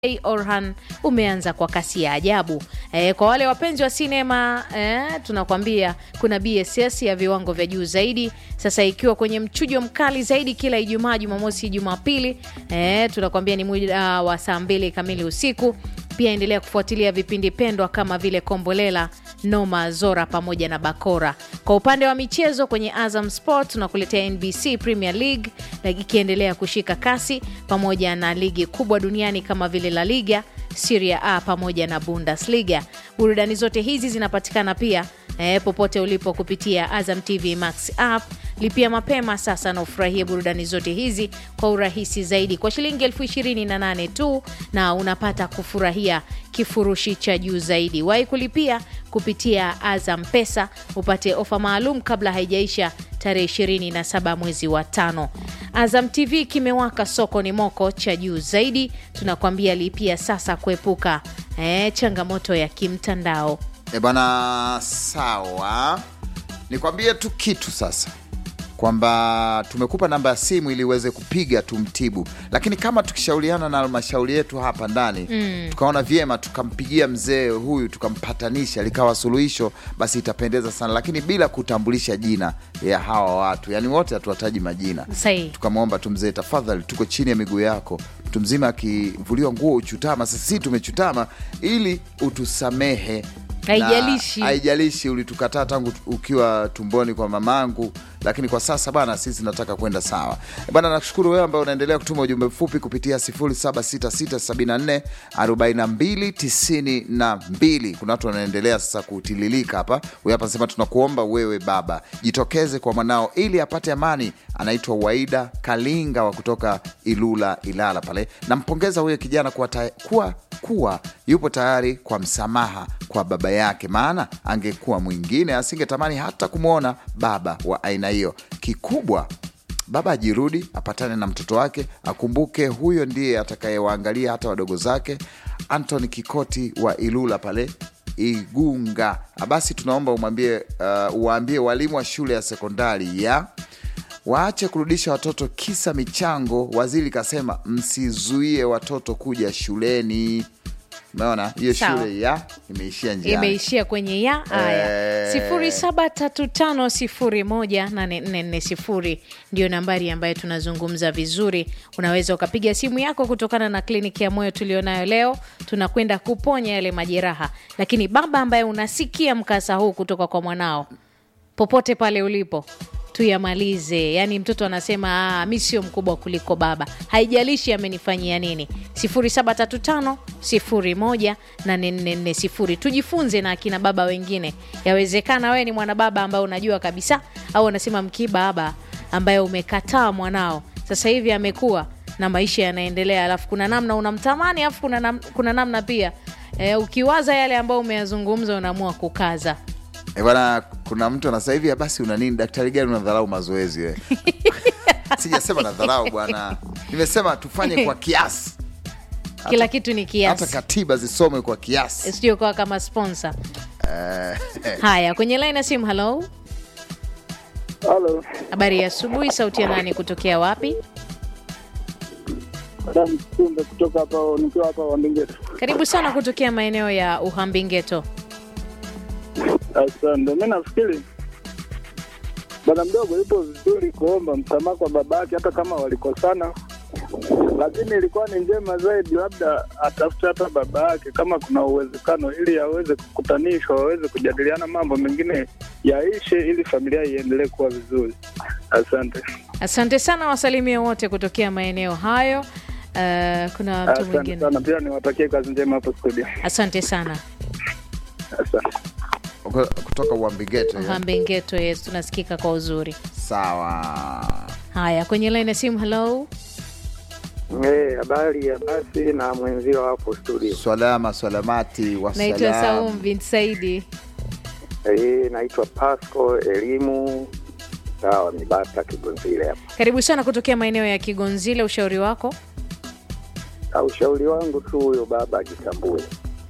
Orhan umeanza kwa kasi ya ajabu. E, kwa wale wapenzi wa sinema e, tunakwambia kuna BSS ya viwango vya juu zaidi sasa ikiwa kwenye mchujo mkali zaidi kila Ijumaa, Jumamosi, Jumapili. E, tunakwambia ni muda wa saa mbili kamili usiku. Pia endelea kufuatilia vipindi pendwa kama vile Kombolela, Noma, Zora pamoja na Bakora. Kwa upande wa michezo kwenye Azam Sport tunakuletea NBC Premier League ikiendelea kushika kasi pamoja na ligi kubwa duniani kama vile La Liga, Serie A pamoja na Bundesliga. Burudani zote hizi zinapatikana pia eh, popote ulipo kupitia Azam TV Max app. Lipia mapema sasa na ufurahie burudani zote hizi kwa urahisi zaidi kwa shilingi elfu ishirini na nane tu, na unapata kufurahia kifurushi cha juu zaidi. Wahi kulipia kupitia Azam Pesa upate ofa maalum kabla haijaisha tarehe 27 mwezi wa tano. Azam TV kimewaka, soko ni moko cha juu zaidi. Tunakwambia lipia sasa kuepuka eh, changamoto ya kimtandao. E bwana, sawa. Nikwambie tu kitu sasa kwamba tumekupa namba ya simu ili uweze kupiga tumtibu, lakini kama tukishauriana na halmashauri yetu hapa ndani mm, tukaona vyema tukampigia mzee huyu tukampatanisha likawa suluhisho, basi itapendeza sana, lakini bila kutambulisha jina ya hawa watu, yani wote hatuwataji majina. Sahi. Tukamwomba tu mzee, tafadhali, tuko chini ya miguu yako. Mtu mzima akivuliwa nguo uchutama, sisi tumechutama ili utusamehe Haijalishi. na haijalishi ulitukataa tangu ukiwa tumboni kwa mamangu, lakini kwa sasa bana, sisi nataka kwenda sawa bana. Nakushukuru wewe ambaye unaendelea kutuma ujumbe mfupi kupitia 0766744292. Kuna watu wanaendelea sasa kutililika hapa. Huyu hapa anasema tunakuomba wewe baba, jitokeze kwa mwanao ili apate amani. Anaitwa Waida Kalinga wa kutoka Ilula, Ilala pale. Nampongeza huyo kijana kuwa, ta- kuwa, kuwa yupo tayari kwa msamaha kwa baba yake, maana angekuwa mwingine asingetamani hata kumwona baba wa aina hiyo. Kikubwa baba ajirudi, apatane na mtoto wake, akumbuke huyo ndiye atakayewaangalia hata wadogo zake. Anthony Kikoti wa Ilula pale Igunga. Basi tunaomba umwambie, uh, uwaambie walimu wa shule ya sekondari ya waache kurudisha watoto kisa michango. Waziri kasema msizuie watoto kuja shuleni. Umeona hiyo Sawa. shule ya imeishia njiani. imeishia kwenye ya haya Eh. sifuri saba tatu tano sifuri moja nane nne nne sifuri ndio nambari ambayo tunazungumza vizuri. Unaweza ukapiga simu yako kutokana na kliniki ya moyo tulionayo leo. Tunakwenda kuponya yale majeraha, lakini baba ambaye unasikia mkasa huu kutoka kwa mwanao, popote pale ulipo tuyamalize. Yaani mtoto anasema "Ah, mi sio mkubwa kuliko baba, haijalishi amenifanyia nini. 0735 01 8440. Tujifunze na akina baba wengine. Yawezekana wewe ni mwanababa ambaye unajua kabisa, au anasema mkibaba ambaye umekataa mwanao, sasa hivi amekuwa na maisha yanaendelea, alafu kuna namna unamtamani, alafu kuna, nam, kuna namna pia e, ukiwaza yale ambayo umeyazungumza unaamua kukaza E bwana, kuna mtu anasema hivi, basi una nini? Daktari gani unadharau mazoezi we? Sijasema nadharau bwana, nimesema tufanye kwa kiasi, kila kitu ni hata kiasi, katiba zisomwe kwa kiasi. sijui kama sponsor. Eh, Haya, kwenye line ya simu. Halo, Halo, habari ya asubuhi. Sauti ya nani kutokea wapi? Adam Kumbe kutoka hapa, nikiwa hapa Wambingeto. Karibu sana kutokea maeneo ya Uhambingeto. Asante. Mi nafikiri bwana mdogo yupo vizuri kuomba msamaha kwa babake, hata kama walikosana, lakini ilikuwa ni njema zaidi labda atafute hata baba yake kama kuna uwezekano, ili aweze kukutanishwa, waweze kujadiliana mambo mengine yaishe, ili familia iendelee kuwa vizuri. Asante. Asante sana, wasalimie wote kutokea maeneo hayo. Uh, kuna mtu Asante mwingine. sana, pia niwatakie kazi njema hapo studio. Asante sana, Asante. kutoka Uambigeto ya. Uhambingeto. Yes, tunasikika kwa uzuri. Sawa. Haya, kwenye line ya simu. Halo, Eh, habari ya basi na mwenzio hapo studio. Swalama swalamati naitwa wasalam. Saum bin Saidi. Eh, naitwa Pasco Elimu sawa Mibata Kigonzile hapa. Karibu sana kutokea maeneo ya Kigonzile. Ushauri wako? Na ushauri wangu tu huyo baba ajitambue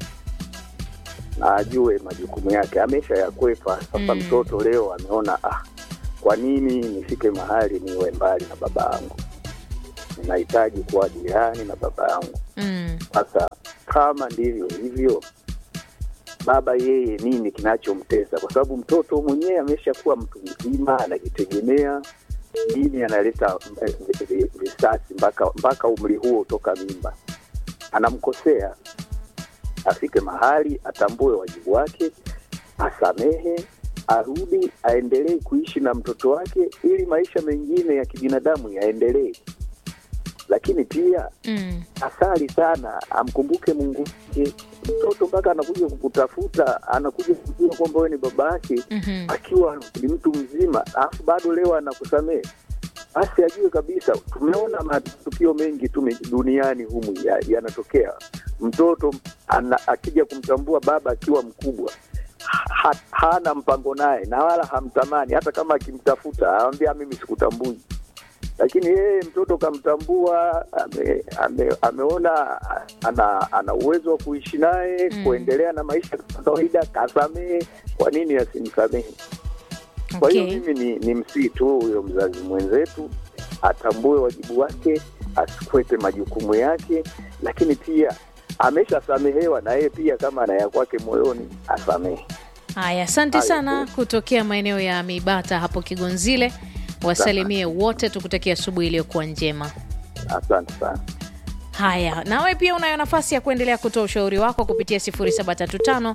na ajue majukumu yake, amesha yakwepa sasa. Mm. Mtoto leo ameona ah, kwa nini nifike mahali niwe mbali na baba yangu? ninahitaji kuwa jirani na baba yangu. Mm. Sasa kama ndivyo hivyo, baba yeye nini kinachomtesa? Kwa sababu mtoto mwenyewe ameshakuwa mtu mzima, anajitegemea. Nini analeta eh, vi- visasi mpaka mpaka umri huo toka mimba? Anamkosea, afike mahali atambue wajibu wake, asamehe, arudi, aendelee kuishi na mtoto wake, ili maisha mengine ya kibinadamu yaendelee. Lakini pia Mm. asali sana, amkumbuke Mungu wake. Mtoto mpaka anakuja kukutafuta, anakuja kujua kwamba wewe ni baba yake Mhm. akiwa ni mtu mzima, alafu bado leo anakusamehe, basi ajue kabisa. Tumeona matukio mengi tu me- duniani humu ya- yanatokea, mtoto ana, akija kumtambua baba akiwa mkubwa ha, hana mpango naye na wala hamtamani, hata kama akimtafuta anamwambia mimi sikutambui lakini yeye mtoto kamtambua, ame, ame, ameona ana, ana uwezo wa kuishi naye Mm. kuendelea na maisha kama kawaida, kasamehe. Kwa nini asimsamehe? Kwa hiyo Okay. mimi ni, ni msii tu huyo mzazi mwenzetu atambue wajibu wake, asikwepe majukumu yake, lakini pia ameshasamehewa na yeye pia, kama ana ya kwake moyoni asamehe. Haya, asante Hayo sana tu. kutokea maeneo ya Mibata hapo Kigonzile. Wasalimie wote, tukutakia asubuhi iliyokuwa njema. Asante sana. Haya, nawe pia unayo nafasi ya kuendelea kutoa ushauri wako kupitia 0735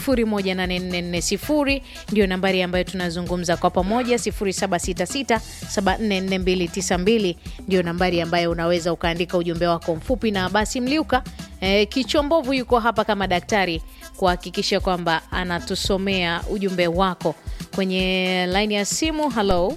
018440 ndio nambari ambayo tunazungumza kwa pamoja. 0766 744292 ndio nambari ambayo unaweza ukaandika ujumbe wako mfupi, na basi Mliuka eh, Kichombovu yuko hapa kama daktari kuhakikisha kwamba anatusomea ujumbe wako kwenye laini ya simu. Halo,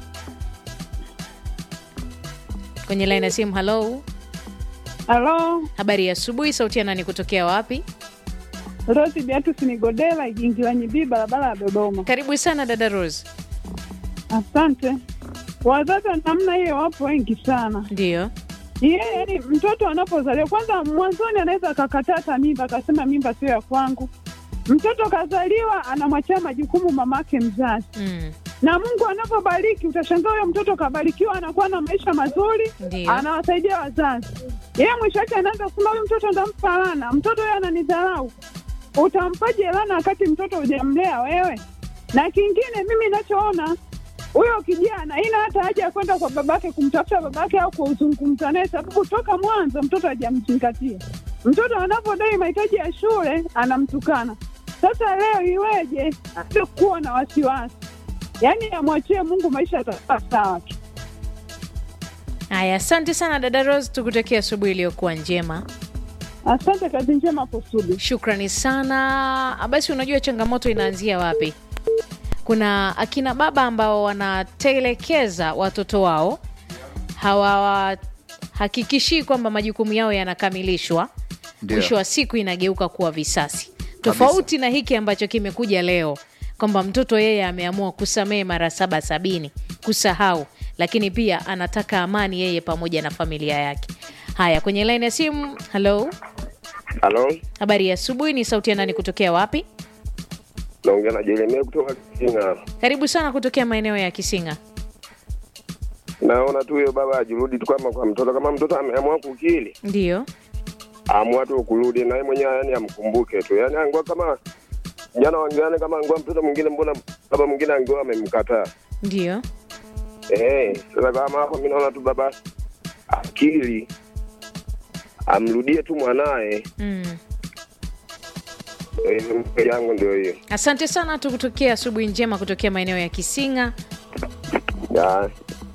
kwenye laini ya simu. Halo. Halo, Habari ya asubuhi. Sauti ya nani kutokea wapi? Rosi Beatus Nigodela, Igingira Nyibii, barabara ya Dodoma. Karibu sana dada Rose. Asante. Wazazi wa namna hiyo wapo wengi sana. Ndio. Yeye yani, mtoto anapozaliwa kwanza, mwanzoni anaweza akakataa hata mimba, akasema mimba sio ya kwangu. Mtoto kazaliwa, anamwachia majukumu mamake mzazi, Mm. na Mungu anapobariki, utashangaa huyo mtoto kabarikiwa, anakuwa na maisha mazuri, Ndio. anawasaidia wazazi. Yeye mwisho wake anaanza kusema huyu mtoto ndampa lana, mtoto huyo ananidharau. Utampaje lana wakati mtoto hujamlea wewe? Na kingine mimi nachoona huyo kijana ina hata haja ya kwenda kwa babake kumtafuta babake au kuzungumza naye, sababu toka mwanzo mtoto hajamzingatia. Mtoto anapodai mahitaji ya shule anamtukana. Sasa leo iweje aje kuwa na wasiwasi? Yaani amwachie Mungu, maisha yatakuwa sawa tu. Haya, asante sana dada Rose, tukutakia asubuhi iliyokuwa njema. Asante, kazi njema hapo studio. Shukrani sana. Basi unajua changamoto inaanzia wapi? Kuna akina baba ambao wanatelekeza watoto wao, hawahakikishii kwamba majukumu yao yanakamilishwa. Ndio. Mwisho wa siku inageuka kuwa visasi, tofauti na hiki ambacho kimekuja leo kwamba mtoto yeye ameamua kusamehe mara saba sabini, kusahau, lakini pia anataka amani yeye pamoja na familia yake. Haya, kwenye laini ya simu. Halo, Halo, habari ya asubuhi. Ni sauti ya nani kutokea wapi? naongea na Jeremia kutoka Kisinga. Karibu sana kutokea maeneo ya Kisinga. Naona tu huyo baba ajirudi tu kama kwa mtoto, kama mtoto ameamua kukili, Ndio, amua tu kurudi naye mwenyewe, yani amkumbuke tu, yani angua kama jana wangeane, kama angua mtoto mwingine, mbona baba mwingine angua amemkataa. ndio. Eh, sasa kama hapo, mimi naona tu baba akili amrudie tu mwanaye. Mm. Eh, mke yangu ndio hiyo. Asante sana, tukutokea asubuhi njema kutokea maeneo ya Kisinga. Ya,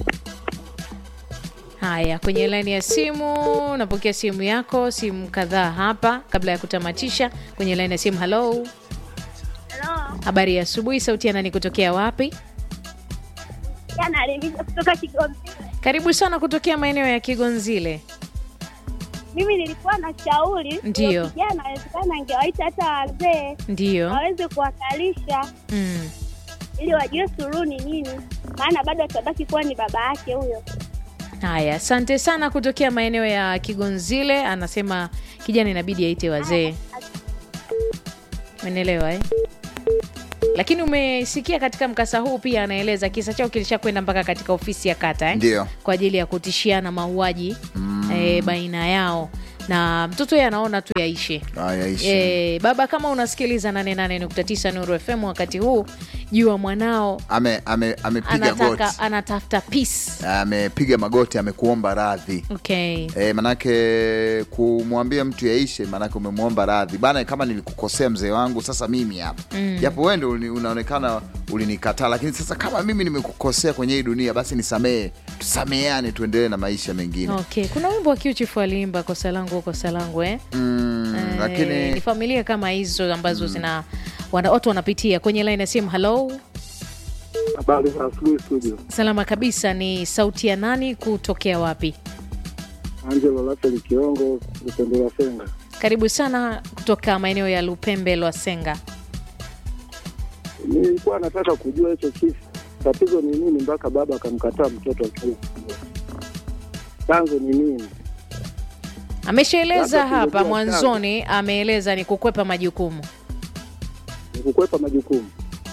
Haya, kwenye laini ya simu, napokea simu yako, simu kadhaa hapa kabla ya kutamatisha. Kwenye laini ya simu, halo, Halo, habari ya asubuhi. Sauti ya nani kutokea wapi? jana aliingiza kutoka Kigoma. Karibu sana kutokea maeneo ya Kigonzile. Mimi nilikuwa na shauri Ndiyo. huyo kijana, awezekana angewaita hata wazee Ndio. waweze kuwakalisha Mm. ili wajue suluhu ni nini, maana bado atabaki kuwa ni baba yake huyo. Haya, asante sana kutokea maeneo ya Kigonzile. Anasema kijana inabidi aite wazee. Umeelewa eh? lakini umesikia katika mkasa huu pia anaeleza kisa chao kilishakwenda mpaka katika ofisi ya kata eh? Ndio. kwa ajili ya kutishiana mauaji eh, baina yao na mtoto yeye anaona tu yaishe Haya, ishi. E, baba kama unasikiliza 88.9 Nuru FM wakati huu jua mwanao Ame- ame- amepiga goti anataka anatafuta peace. amepiga magoti amekuomba radhi Okay. E, manake kumwambia mtu yaishe, manake umemwomba radhi bana, kama nilikukosea mzee wangu, sasa mimi hapa japo wewe ndio uli- unaonekana ulinikataa, lakini sasa kama mimi nimekukosea kwenye hii dunia, basi nisamehe, tusameheane, tuendelee na maisha mengine Okay. Kuna wimbo wa Q-Chief aliimba kosa langu kosa langu eh? mm, Eh, lakini ni familia kama hizo ambazo zina wana, watu wanapitia kwenye line ya simu. Hello, Habari za asubuhi studio. salama kabisa. Ni sauti ya nani kutokea wapi? Angelo Laseli Kiongo, Lupembela Senga. Karibu sana kutoka maeneo ya Lupembe Lwasenga. Nilikuwa nataka kujua hicho kisa, tatizo ni nini mpaka baba akamkataa mtoto akiwa mdogo? chanzo ni nini? Ameshaeleza Labda hapa tungejua mwanzoni, ameeleza ni kukwepa majukumu. Ni kukwepa majukumu.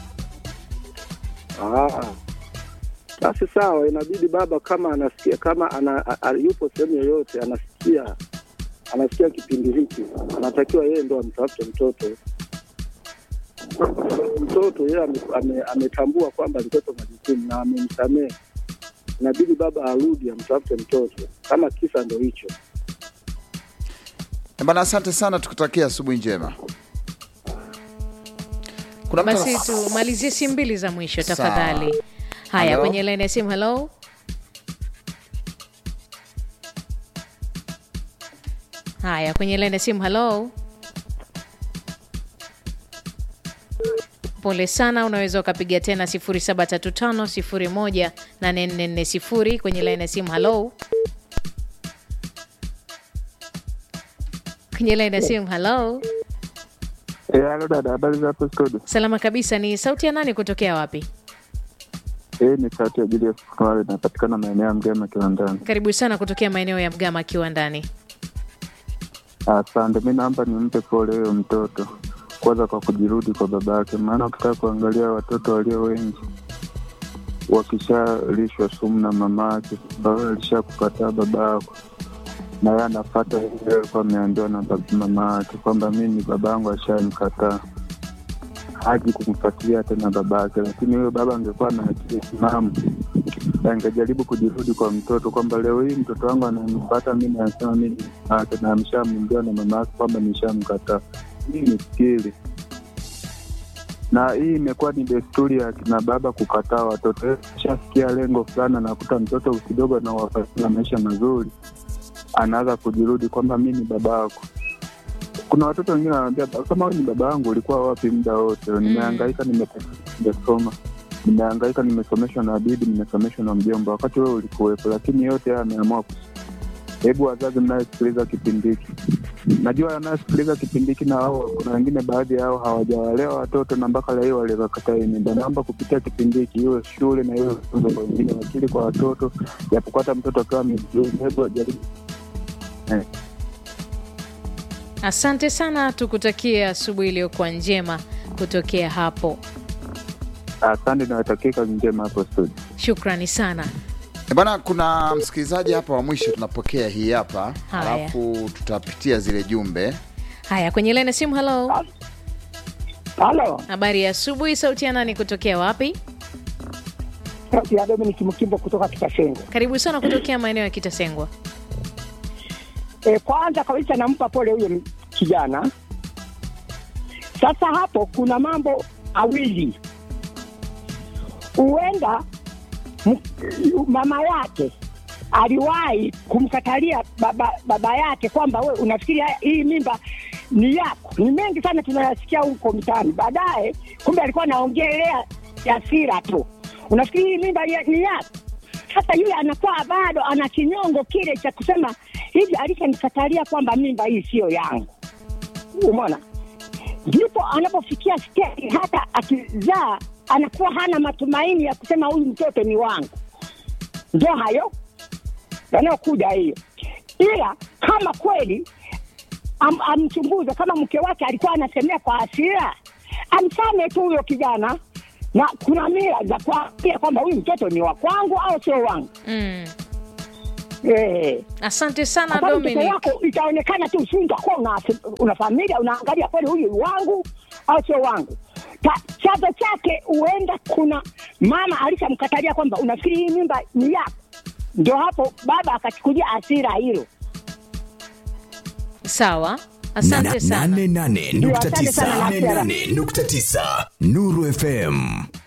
Ah, basi sawa, inabidi baba kama anasikia kama ana, a, a, yupo sehemu yoyote anasikia anasikia kipindi hiki, anatakiwa yeye ndo amtafute mtoto mtoto yeye ame- ame- ametambua kwamba alikwepa majukumu na amemsamehe, inabidi baba arudi amtafute mtoto, kama kisa ndo hicho. bana, asante sana, tukutakia asubuhi njema. Kuna mtu Basi anas- tumalizie simu mbili za mwisho Sawa. tafadhali. Haya, Hello? kwenye laini ya simu. Hello, haya kwenye laini ya simu. Hello, pole sana, unaweza ukapiga tena 0735018440 kwenye laini ya simu. Hello, kwenye laini ya simu. Hello, Eh, halo dada, habari za hapo studio? salama kabisa. Ni sauti ya nani kutokea wapi? Eh, ni sauti ya Julius Kumale, inapatikana maeneo ya Mgema Kiwandani. Karibu sana kutokea maeneo ya Mgama akiwa ndani. Asante, mi naomba nimpe pole huyo mtoto kwanza kwa kujirudi kwa baba yake, maana ukitaka kuangalia watoto walio wengi wakishalishwa sumu na mama yake, baba alishakukataa baba yako, na yeye anafata ile alikuwa ameambiwa na baba- mama yake kwamba mimi baba yangu ashanikataa, haji kumfuatilia tena baba yake. Lakini huyo baba angekuwa na akili timamu angejaribu kujirudi kwa mtoto kwamba leo hii mtoto wangu ananipata mimi, anasema mimi ake na ameshamwambia na mama yake kwamba nishamkataa. Hii ni skili, na hii imekuwa ni desturi ya kina baba kukataa watoto. Shafikia lengo fulani, anakuta mtoto kidogo anawapatia maisha mazuri, anaanza kujirudi kwamba mi ni baba yako. Kuna watoto wengine wanawambia kama wewe ni baba yangu, ulikuwa wapi muda wote? Nimehangaika, nimesoma nimehangaika, nimesomeshwa na bibi, nimesomeshwa na mjomba, wakati wewe ulikuwepo. Lakini yote haya ameamua kus- Hebu wazazi mnayesikiliza kipindi hiki, najua anayesikiliza kipindi hiki na wao, kuna wengine baadhi yao hawajawalewa watoto na mpaka leo waliwakataa hii mimba. Naomba kupitia kipindi hiki, iwe shule na iwe funzo kwa wengine, wakili kwa watoto, japokuwa hata mtoto akiwa amejiuza, hebu wajaribu eh. Asante sana, tukutakie asubuhi iliyokuwa njema kutokea hapo. Asante, nawatakia kazi njema hapo studio. Shukrani sana. Eh, Bana, kuna msikilizaji hapa wa mwisho tunapokea hii hapa, Haya. alafu tutapitia zile jumbe. Haya, kwenye laini ya simu. Halo, Halo, habari ya asubuhi. Sauti ya nani kutokea wapi? sauti ya Dominic Mkimbo kutoka Kitasengo. Karibu sana kutokea maeneo ya Kitasengwa. E, kwanza kabisa nampa pole huyo m- kijana. Sasa hapo kuna mambo awili, huenda m- mama yake aliwahi kumkatalia baba, baba yake kwamba we unafikiri haya- hii mimba ni yako. Ni mengi sana tunayasikia huko mtaani. Baadaye kumbe alikuwa anaongelea hasira tu, unafikiri hii mimba ya- ni yako. Sasa yule anakuwa bado ana kinyongo kile cha kusema hivi, alishanikatalia kwamba mimba hii siyo yangu. Umeona, ndipo anapofikia stedi, hata akizaa anakuwa hana matumaini ya kusema huyu mtoto ni wangu. Ndio hayo yanayokuja hiyo, ila kama kweli am, amchunguze kama mke wake alikuwa anasemea kwa hasira, amsame tu huyo kijana, na kuna mila za kuambia kwamba huyu mtoto ni wa kwangu au sio wangu. Mm. Eh. Asante sana Kwa sababu mtoto Dominic. wako itaonekana tu, si utakuwa una, una familia unaangalia kweli huyu ni wangu au sio wangu. Ta- Chanzo chake huenda kuna mama alishamkatalia kwamba unafikiri hii mimba ni yako, ndio hapo baba akachukulia hasira hilo. Sawa, asante sana. Ndio, asante sana, Nasia. 88.9 Nuru FM